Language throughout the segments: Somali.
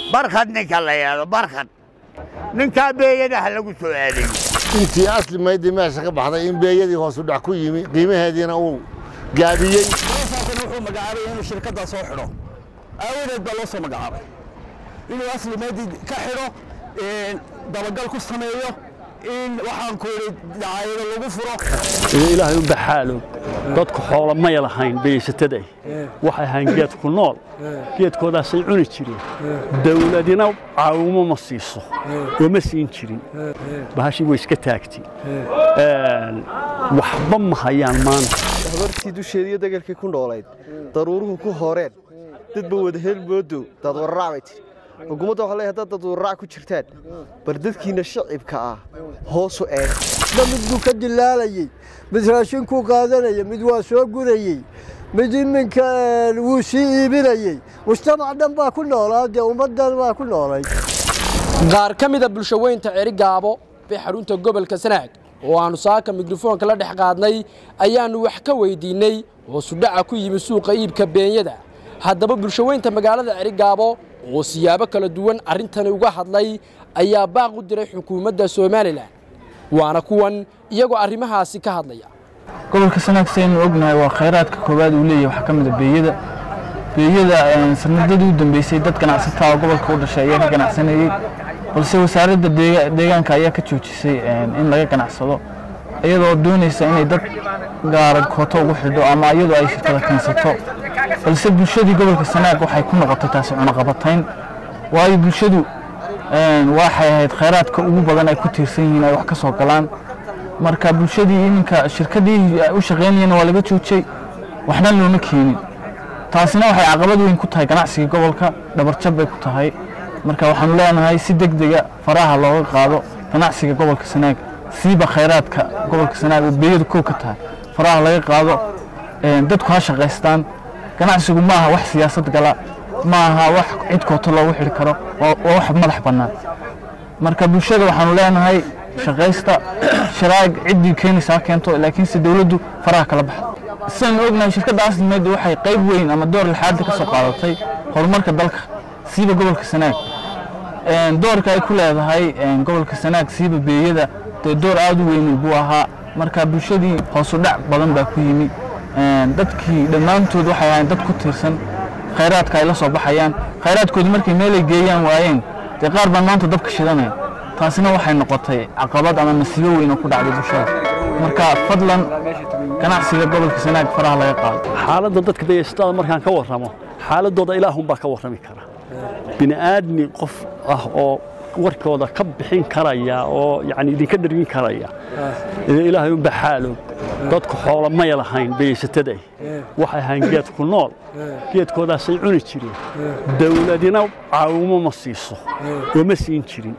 barkhad ninka la yeelo barkhad ninkaa beeyadaha lagu soo aadayo intii asli maydii meesha ka baxday in beeyadii hoosu dhac ku yimi qiimaheediina uu gaabiyey saasana wuxuu magacaabay inuu shirkaddaa soo xidho aawadeed baa loo soo magacaabay inuu asli maydii ka xidho dabagal ku sameeyo in waxaan ku yidhi dacaayado lagu furo ilaahay u baxaalow dadku xoolo may lahayn beeysataday waxay ahayn geed ku nool geedkoodaasay cuni jireen dawladina caawimo ma siiso oo ma siin jirin bahashii way iska taagtay waxba ma hayaan maanta habartii dusheediiyo degelkii ku noolayd daruuruhu ku horeen dadba wada helmoodow daad wararaac bay tidhi xukuumadda waxaa leeyahay haddaad dad wararaac ku jirtaan bar dadkiinna shacibka ah hoosu eeg mid buu ka dilaalayey mid raashinkuu qaadanaya mid waa soo gurayey mid iminka wuu sii iibinayey mujtamac dhan baa ku noolaa dee ummaddan baa ku noolay qaar ka mida bulshaweynta cerigaabo bay xarunta gobolka sanaag oo aannu saaka mikrofoonka la dhex qaadnay ayaannu wax ka weydiinney hoosudhaca ku yimi suuqa iibka beenyada haddaba bulshaweynta magaalada cerigaabo oo siyaabo kala duwan arrintani uga hadlay ayaa baaq u diray xukuumadda somalilan waana kuwan iyagoo arrimahaasi ka hadlaya gobolka sanaag saynu ognahay waa khayraadka koowaad uu leeyahay waxaa ka mid a beeyada beeyada sanadadii u dambeysay dad ganacsataa oo gobolka u dhashay ayaa ka ganacsanayey balse wasaaradda deegaanka ayaa ka joojisay in laga ganacsado iyadoo doonaysa inay dad gaara kooto ugu xidho ama iyadoo ay shirkada keensato balse bulshadii gobolka sanaag waxay ku noqotay taasi cunaqabatayn waayo bulshadu waxay ahayd khayraadka ugu badan ay ku tiirsan yihiin ay wax ka soo galaan marka bulshadii iminka shirkadii u shaqaynayeen waa laga joojiyey waxna looma keenin taasina waxay caqabad weyn ku tahay ganacsiga gobolka dhabarjab bay ku tahay marka waxaanu leenahay si deg dega faraha looga qaado ganacsiga gobolka sanaag siiba khayraadka gobolka sanaag oo beeyadu kow ka tahay faraha laga qaado dadku ha shaqaystaan ganacsigu ma aha wax siyaasad gala ma aha wax cid kooto loogu xidhi karo waa wax madax bannaan marka bulshada waxaanu leenahay shaqaysta sharaag ciddii keenaysa ha keento laakiinse dowladdu faraha kala baxdo sidaynu ognahay shirkadda aslimeed waxay qayb weyn ama door lixaadda ka soo qaadatay horumarka dalka siiba gobolka sanaag doorka ay ku leedahay gobolka sanaag siiba beeyada dee door aad u weyn buu ahaa marka bulshadii hoosu dhac badan baa ku yimi dadkii dhammaantood waxay ahayn dad ku tiirsan khayraadka ay la soo baxayaan khayraadkoodii markay meelay geeyaan waayeen dee qaar baan maanta dabka shidanaya taasina waxay noqotay caqabad ama masiibo weyn oo ku dhacday bulshada marka fadlan ganacsiga gobolka sanaag faraha laga qaado xaaladda dadka beeystada markaan ka warramo xaaladooda ilaahunbaa ka warrami kara bini'aadmi qof ah oo warkooda ka bixin karaya oo yani idinka dhargin karaya ilaahay unba xaalow dadku xoolo may lahayn beeysataday waxay ahayn geed ku nool geedkoodaasay cuni jireen dawladina caawimo ma siiso oo ma siin jirin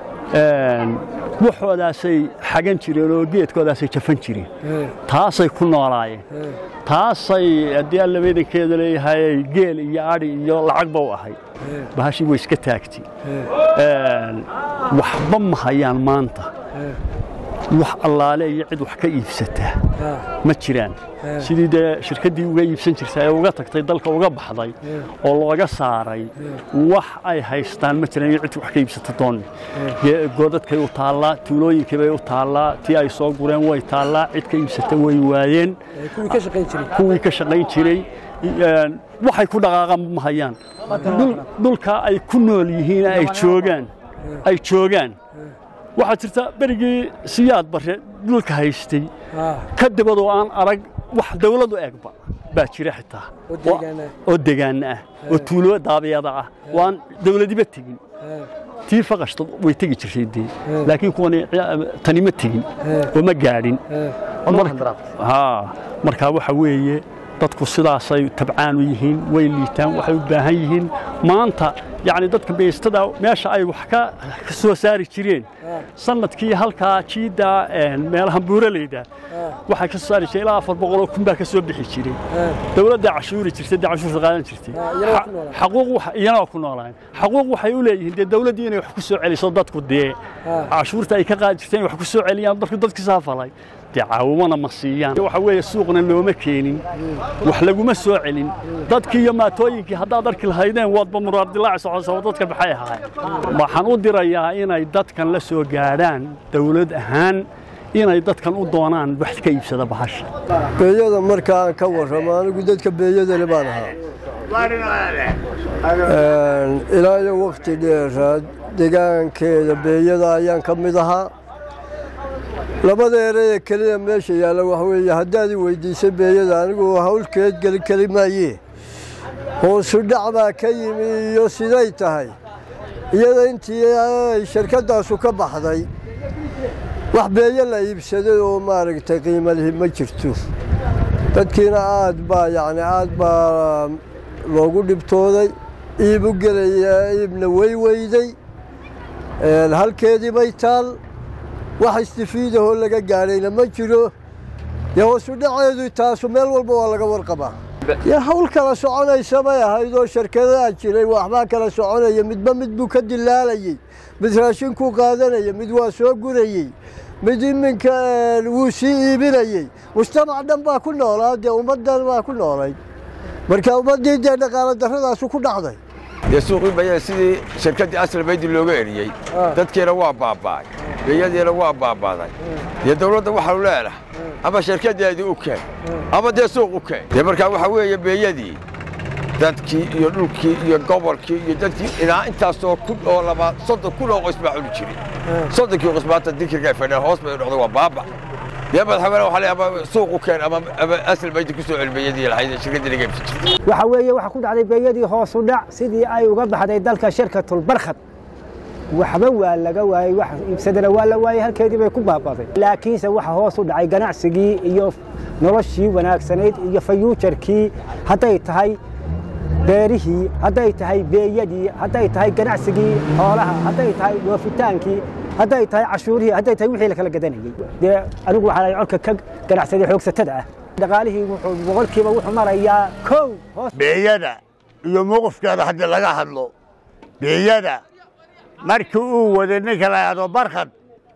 waxoodaasay xagan jireen oo geedkoodaasay jafan jireen taasay ku noolaayeen taasay haddii alla weedankeeda leeyahay geel iyo adhi iyo lacagba u ahayd bahashii way iska taagtay waxba ma hayaan maanta wax allaale iyo cid wax ka iibsataa ma jiraan sidii dee shirkaddii uga iibsan jirtay ee uga tagtay dalka uga baxday oo looga saaray wax ay haystaan ma jiraan iyo cid wax ka iibsata doonni goodadkay u taallaa tuulooyinkii bay u taallaa tii ay soo gureen way taallaa cid ka iibsata way waayeen kuwii ka shaqayn jiray waxay ku dhaqaaqaan ma hayaan dhulka ay ku nool yihiin ay joogaan ay joogaan waxaa jirta berigii siyaad bare dhulka haystay ka dibadoo aan arag wax dawladu eegba baa jira xitaa oo degaana ah oo tuulo daabiyada ah oo aan dawladiba tegin tii faqashta way tegi jirtay dee laakiin kuwani tani ma tegin oo ma gaadhin markaa waxa weeye dadku sidaasay tabcaan u yihiin way liitaan waxay u baahan yihiin maanta yacni dadka beystada meesha ay wax ka soo saari jireen sanadkii halkaa jiidda meelaha buuraleyda waxay ka soo saari jireen ilaa afar boqoloo kun baa ka soo bixi jiray dowladda cashuuri jirtay dee cashuurta qaadan jirtay xaquuq iyana ku noolaayeen xaquuq waxay u leeyihiin dee dowladdii inay wax ku soo celiso dadku dee cashuurta ay ka qaadi jirteen wax ku soo celiyaan dadku dadkii saafalay dee caawimana ma siiyaan waxa weeye suuqna looma keenin wax laguma soo celin dadkii iyo maatooyinkii haddaad arki lahaydeen waadba muraardilaaci socosa dadka maxay ahaayeen waxaan u dirayaa inay dadkan la soo gaadhaan dawlad ahaan inay dadkan u doonaan wax ka iibsada bahasha beeyada marka aan ka warramo anigu dadka beeyadale baan ahaa ilaa iyo wakhti dheeraad degaankeeda beeyada ayaan ka mid ahaa labada ereye keliya meesha yaalla waxa weeye haddaad i weydiisay beeyada anigu hawlkeed geli keli maayee hoosu dhac baa ka yimi iyo siday tahay iyada intii ay shirkaddaasu ka baxday wax beeyo la iibsaday oo maaragtay qiimo lihi ma jirto dadkiina aad baa yacni aad baa loogu dhibtooday iib u gelaya iibna way weyday halkeedii bay taal wax istifiidahoo laga gaadhayna ma jiro dee hoosu dhaceedu taasu meel walba waa laga warqabaa dee hawl kala soconaysa bay ahayd oo shirkadaha jiray waxbaa kala soconaya midba mid buu ka dilaalayey mid raashinkuu qaadanaya mid waa soo gurayey mid iminka wuu sii iibinayey mujtamac dhan baa ku noolaa dee ummaddan baa ku noolayd marka ummaddii dee dhaqaalo darradaasu ku dhacday dee suuqii bayada sidii shirkaddii asal baydi looga eriyey dadkiina waa baaba'ay beeyadiina waa baaba'day dee dawladda waxaanu leenahay ama shirkaddeedii u keen ama dee suuq u keen dee markaa waxaa weeye beeyadii dadkii iyo dhulkii iyo gobolkii iyo dadkii ilaa intaasoo kun oo laba soddon kun oo qoys baa cuni jiray soddonkii qoys maanta dikirka ay fadhiyaan hoos bay noqday waa baaba dee madaxweyne waxaa leeyahay ama suuq u keen ama ama asal baydi ku soo celi beeyadii lahayd shirkaddii laga iibsan jirtay waxa weeye waxa ku dhacday beeyadii hoos u dhac sidii ay uga baxday dalka shirkatul barkhad waxba waa laga waayey wax iibsadana waa la waayey halkeedii bay ku baabaday laakiinse waxa hoos u dhacay ganacsigii iyo noloshii wanaagsanayd iyo fayuujarkii hadday tahay beerihii hadday tahay beeyadii hadday tahay ganacsigii xoolaha hadday tahay dhoofitaankii hadday tahay cashuurihii hadday tahay wixii la kala gadanayey dee anigu waxaa lahay colka ka ganacsaday xoogsatada ah dhaqaalihii wuxuu boqolkiiba wuxuu marayaa kow hoos beeyada iyo mowqifkeeda haddii laga hadlo beeyada markii uu waday ninka la yidhahdo barkhad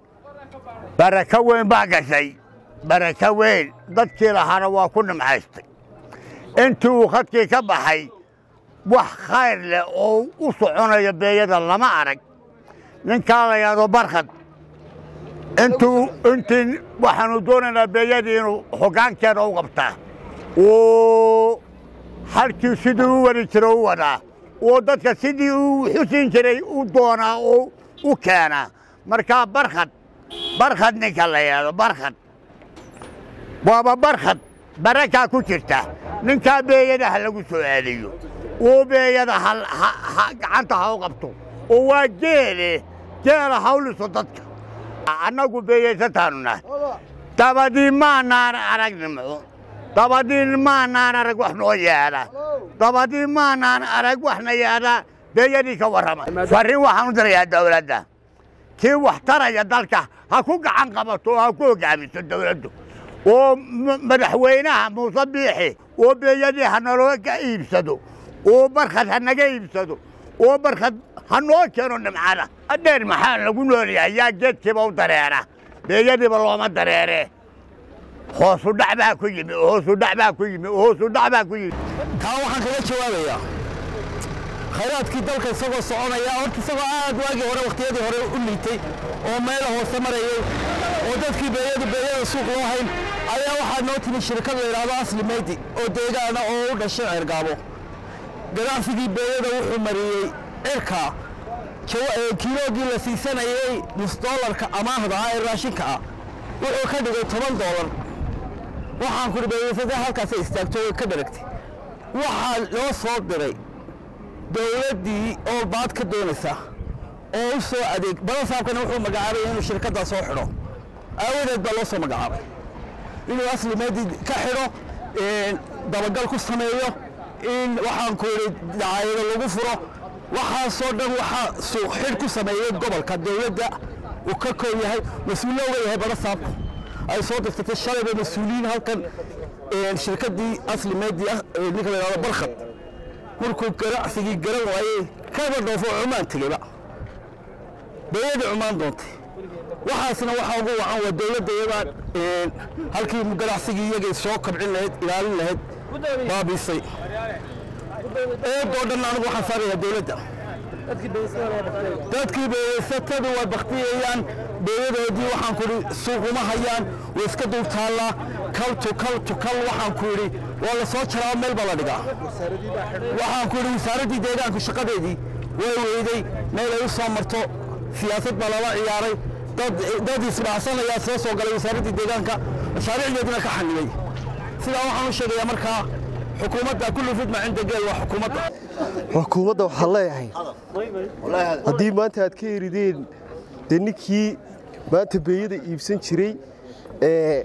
barako weyn baa gashay barako weyn dadkii lahaana waa ku nimcaystay intii uu khadkii ka baxay wax khayr leh oo u soconaya beeyada lama arag ninkaa la yidhahdo barkhad intuu intii waxaanu doonaynaa beeyadii inuu hoggaankeeda u qabtaa oo halkii sidii u wari jira u wadaa oo dadka sidii uu xusin jiray u doonaa oo u keenaa markaa barkhad barkhad ninka la yidhahdo barkhad waaba barkhad barakaa ku jirta ninkaa beeyada ha lagu soo aadiyo oo beeyada gacanta ha u qabto oo waa geele geela hawliso dadka annagu beeyaysataanu nahay dabadii maanaan arag nimco dabadii maanaan arag wax noo yeedha dabadii maanaan arag waxna yeedha beeyadii ka warrama farriin waxaan u dirayaa dawladda kii wax taraya dalka ha ku gacan qabato oo ha ku hoggaamiso dawladdu oo madaxweynaha muuse biixi oo beeyadii ha nalooga iibsado oo barkhad ha naga iibsado oo barkhad ha noo keeno nimcada adheer maxaa lagu noolyahay yaa geedkiiba u dareera beeyadiiba looma dareere hoosu dhac baa ku yimi hoosu dhac baa ku yimi hoosu dhac baa ku yimi taa waxaan kaga jawaabayaa khayraadkii dalka isagoo soconaya horta isagoo aad waagii hore wakhtiyadii hore u liitay oo meela hoose marayay oo dadkii beeyadu beeyada suuq loo hayn ayaa waxaa noo timi shirkad la yidhaahdo asli meydi oo deegaana oo u dhashay ceergaabo ganacsigii beeyada wuxuu mariyey cirka kiiloogii la siisanayey nus doolarka amaahda ah ee raashinka ah wuxuu ka dhigay toban doolar waxaan kudhi beeyaysatay halkaasay istaagto way ka dharagtay waxaa loo soo diray dowladdii oo baad ka doonaysa oo u soo adeeg balasaabkana wuxuu magacaabaya inuu shirkaddaa soo xidho aawadeed baa loo soo magacaabay inuu asli meedi ka xidho dabagal ku sameeyo in waxaan ku yidhi dacaayado lagu furo waxaasoo dhan waxaa suuq xidh ku sameeyey gobolka dowladda uu ka koon yahay mas-uulna uga yahay balasaabku ay soo dirtatay shalayba mas-uuliyiin halkan shirkaddii asli meedi ninka la yidhahdo barkhad markuu ganacsigii garan waayey kaba dhoofo cumaan tegeyba beeyadii cumaan doontay waxaasna waxaa ugu wacan waa dowladda iyadaa halkii ganacsigii iyagay soo kabcin lahayd ilaalin lahayd baabiisay eedoo dhan anigu waxaan saarayaa dowladda dadkii beeyaysatadu waa baktiyayaan beeyadoodii waxaan ku idhi suuquma hayaan way iska dul taallaa kal tu kal tu kal waxaan ku idhi waa la soo jaraa meel baa la dhigaa waxaan ku idhi wasaaraddii deegaanku shaqadeedii way weyday meel ay u soo marto siyaasad baa lala ciyaaray dad dad isdhacsanayaa soo soo galay wasaaraddii deegaanka mashaariicdeedina ka xanibay sidaa waxaan u sheegayaa markaa xukuumadda kullu fidma cinda geel waa xukuumadda xukuumadda waxaan leeyahay haddii maanta aad ka erideen dee ninkii maanta beeyada iibsan jiray ee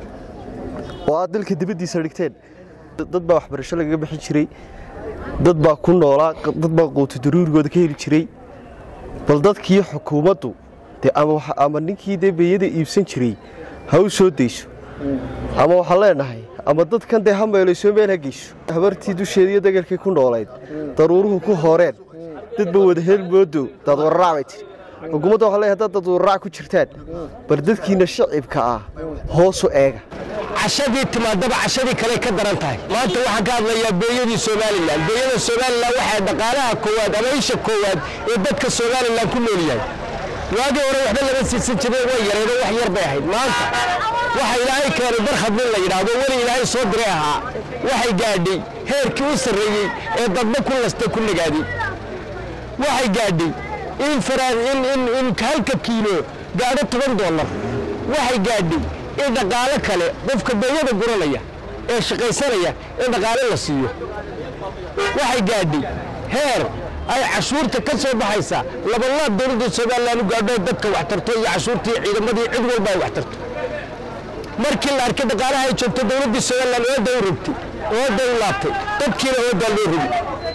oo aad dalka dibaddiisa dhigteen dad baa waxbarasho lagaga bixin jiray dad baa ku noolaa dad baa quuto daruurigooda ka heli jiray bal dadkii xukuumaddu dee ama waxa- ama ninkii dee beeyada iibsan jiray ha u soo dayso ama waxaan leenahay ama dadkan dee ha meelayso meel ha geyso habartii dusheeda iyo degalkii ku noolayd daruuruhu ku horeen dadba wada hel moodo daad wararaac bay tiri xukuumadda waxaan leeyahay haddaad dad wararaac ku jirtaan bar dadkiina shacibka ah hoosu eega cashadii timaadaba cashadii kale ka daran tahay maanta waxaan ka hadlayaa beeyadii somalilan beeyada somalilan waxaa dhaqaalaha koowaad ama isha koowaad ee dadka somalilan ku nool yahay waagii hore waxba laga siisan jiray way yareedo wax yar bay ahayd maanta waxa ilaahay keenay barkhad nin la yidhaahdo weli ilaahay soo diray ahaa waxay gaadhay heerkii u sarreeyey ee dadba ku lastay ku nagaaday waxay gaadhay in faraan in in in halka kiilo gaadho toban dollar waxay gaadhay in dhaqaalo kale qofka beeyada guranaya ee shaqaysanaya in dhaqaale la siiyo waxay gaadhay heer ay cashuurta ka soo baxaysa labalaab dowladda somalilan u gaadho dadka wax tarto iyo cashuurtii ciidamadii cid walba ay wax tarto markii la arkay dhaqaalaha ay joogto dowladdii somalilan ooda u rogtay ooda u laabtay dadkiina oodaa loo rogi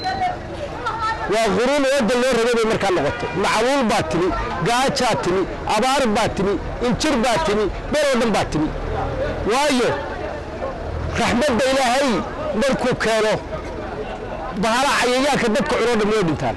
waa quruun ooda loo rogay bay markaa noqotay macaluul baa timi gaajaa timi abaar baa timi injir baa timi meel oo dhan baa timi waayo raxmadda ilaahay markuu keeno bahala cayayaanka dadka cunoo dhan way dhintaan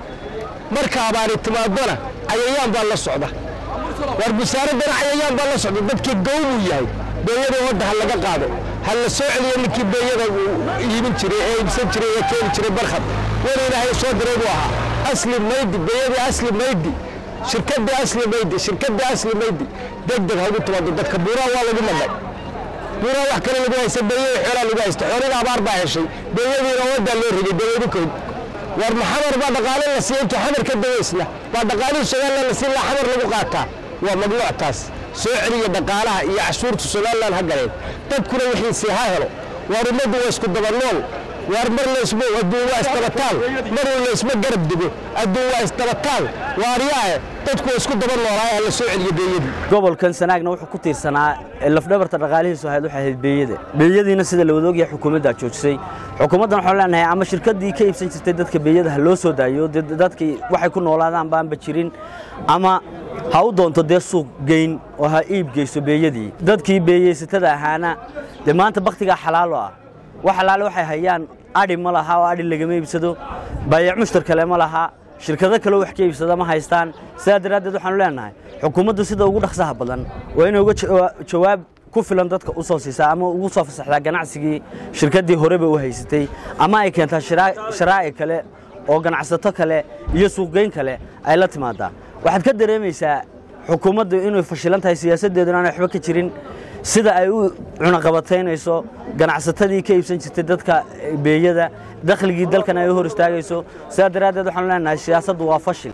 marka abaari timaadona cayayaan baa la socda war busaaraddana cayayaan baa la socda dadkii gowbuu yahay beeyada wadda ha laga qaado ha la soo celiyo ninkii beeyada uu iibin jiray ee iibsan jiray ee keeni jiray barkhad weli ilaahay soo diray buu ahaa asli maydi beeyadii asli maydi shirkaddii asli maydi shirkaddii asli maydi deg deg ha ugu timaado dadka buuraha waa lagu madhay buuraha wax kale lagu haysta beeyada xoolaa lagu haysta xoolada abaar baa heshay beeyadiina waddaa loo rigay beeyadu koyd war maxamar baa dhaqaale la siiya intuu xamar ka dawaysna baa dhaqaalihii somalilan la siin laha xamar lagu qaataa waa mamnuuc taas soo celiya dhaqaalaha iyo cashuurta somalilan ha galeen dadkuna wixiisii ha helo waar ummaddu waa isku daba nool waar mar laysma adduun waa isdabataal mar laysma garab digo adduun waa isdabataal waaryaahe dadku waa isku daba noolaaye ha la soo celiyo beeyadii gobolkan sanaagna wuxuu ku tiirsanaa lafdhabarta dhaqaalihiisu ahayd waxay ahayd beeyada beeyadiina sida la wada ogyahay xukuumaddaa joojisay xukuumaddan waxaan leenahay ama shirkaddii ka iibsan jirtay dadka beeyada ha loo soo daayo dee dadkii waxay ku noolaadaan baanba jirin ama ha u doonto dee suuq geyn oo ha iib geyso beeyadii dadkii beeyeysatada ahaana dee maanta baktigaa xalaalo ah wax xalaale waxay hayaan adhi ma laha oo adhi lagama iibsado baayac mushtar kale ma laha shirkado kaleo wax ka iibsada ma haystaan sidaa daraaddeed waxaanu leenahay xukuumaddu sida ugu dhaqsaha badan waa inay uga jawa- jawaab ku filan dadka u soo siisaa ama ugu soo fasaxdaa ganacsigii shirkaddii horeba u haysatay ama ay keentaa shiraa- sharaa'ic kale oo ganacsato kale iyo suuqgeyn kale ay la timaadaa waxaad ka dareemaysaa xukuumaddu inay fashilan tahay siyaasaddeeduna aanay waxba ka jirin sida ay u cunaqabataynayso ganacsatadii ka iibsan jirtay dadka beeyada dakhligii dalkan ay u hor istaagayso sidaa daraaddeed waxaanu leenahay siyaasaddu waa fashil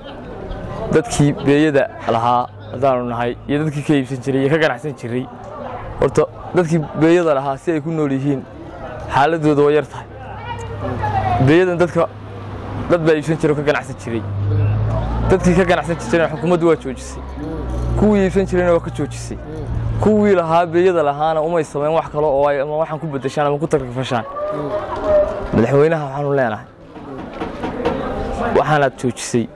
dadkii beeyada lahaa haddaanu nahay iyo dadkii ka iibsan jiray iyo ka ganacsan jiray horta dadkii beeyada lahaa si ay ku nool yihiin xaaladooda waa yar tahay beeyadan dadka dad baa iibsan jiray oo ka ganacsan jiray dadkii ka ganacsan jirayna xukuumaddu waa joojisay kuwii iibsan jirayna waa ka joojisay kuwii lahaa beeyada lahaana umay samayn wax kale oo ay ama waxaan ku beddeshaan ama ku takrifashaan madaxweynaha waxaanu leenahay waxaanaad joojisay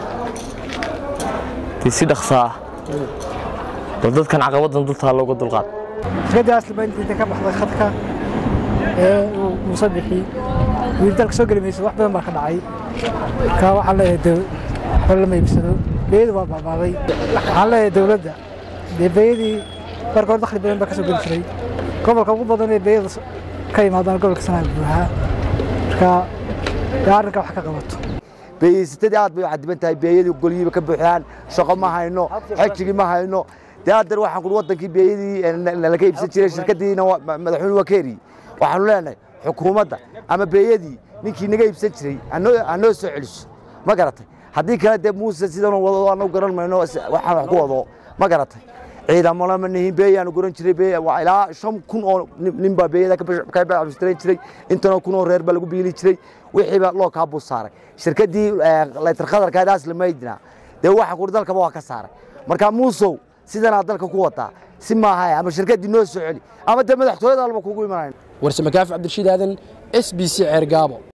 dee si dhaqsaa ah bal dadkan caqabaddan dultaa looga dulqaad shirkadda asliba inta ka baxday khadka ee uu muuse bixi wiil dalka soo geli mayso wax badan baa ka dhacay marka waxaan leeyahay de waxba lama iibsado beeyadu waa baabaaday waxaan leeyahay dowladda dee beeyadii marka hore dakhli badan baa ka soo geli jiray gobolka ugu badan ee beeyada ka imaadaan gobolka sanaag buuxaa marka dee arrinka wax ka qabato beeyeysatadii aad bay u cadiban tahay beeyadii golyihiiba ka buuxdaan shaqo ma hayno xejigii ma hayno dee haddana waxaan kuri wadankii beeyadii laga iibsan jiray shirkadiina madaxweyne waa ka eriyey waxaanu leenahay xukuumadda ama beeyadii ninkii naga iibsan jiray hanoo soo celiso ma garatay haddii kale dee muuse sidan wado anagu garan mayno waxaan wax ku wado ma garatay ciidamona ma nihin beeyaanu guran jiray waa ilaa shan kun oo nin baa beeyada ka bacbistaran jiray intanoo kun oo reer baa lagu biili jiray wixiiba loo kaa buu saaray shirkadii laytar khadarkaadaas lamaydina dee waxa kuri dalkaba waa ka saaray marka muusow sidanaa dalka ku wadaa si maaha ama shirkadii noo soo celi ama dee madaxtooyada alba kugu imanayn warse makaafi cabdirashiid aadan s b c ceer gaabo